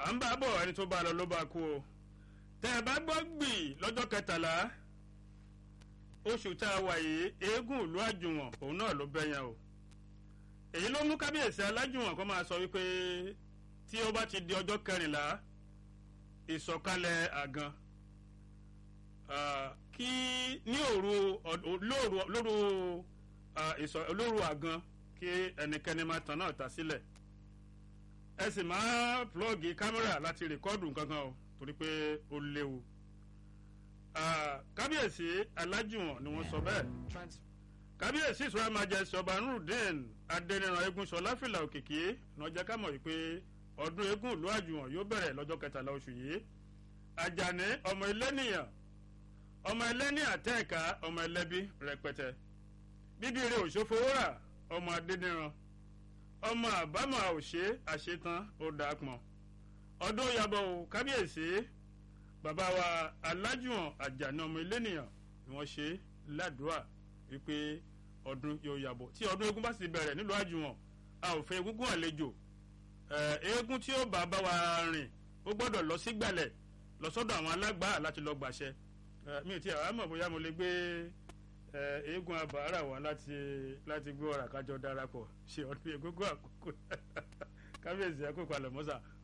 à ń bá bọ̀ ẹni tó bá lọ ló bá kú o tẹ́ ẹ bá gbọ́ gbì lọ́jọ́ kẹtàlá oṣù tá a wà yìí eégún ìlú àjùwọ̀n òun náà ló bẹ́yàn o èyí ló mú kábíyèsí alájùwọ̀n kó máa sọ wípé tí ó bá ti di ọjọ́ kẹrìnlá ìsọ̀kalẹ̀ àgàn kí ní òru lóru lóru lóru àgàn kí ẹnikẹ́ni máa tàn náà ta sílẹ̀ ẹ sì máa plọ́ọ̀gì kámẹ́rà láti rìkọ́ọ̀dù kankan o torí pé ó léwu kábíyèsí alájùwọ̀n ni wọ́n sọ bẹ́ẹ̀ kábíyèsí ìṣúra majesty ọba nurudeen adẹniran egunṣọlá fìlà òkìkí náà jẹ́ ká mọ̀ wípé ọdún eégún ìlú àjùwọ̀n yóò bẹ̀rẹ̀ lọ́jọ́ kẹtàlá oṣù yìí àjàní ọmọ ẹlẹ́nìyàn ọmọ ẹlẹ́nìyàn tẹ́ẹ̀ka ọmọ ẹlẹ́bí rẹpẹtẹ bíbí rẹ òṣòfowórà ọmọ adẹniran ọmọ àbámọ̀ àwòṣe àṣetán ó dà pọ̀n ọdún yabọ̀ o kábíyèsí bàbá wa alájùwọ̀n àjàní ọmọ ẹlẹ́nìyàn ni wọ́n ṣe ládùúà wípé ọdún yóò yàbọ̀ tí ọdún eégún bá sì bẹ̀rẹ̀ nílùú àjùwọ̀n a ò fẹ́ egúngún àlejò eégún tí ó bá bá wa rìn ó gbọ́dọ̀ lọ sí gbẹ̀lẹ̀ lọ sọ́dọ̀ àwọn alágbàá láti lọ gbàṣẹ mi ò tí àwọn àmọ̀ bóyá mo lè gbé eégún abàárà wá láti láti gbé ọ̀rà kájọ darapọ̀ ṣe ọdún egúngún àkókò kábíyèsí àkókò àlọ́mọ́sà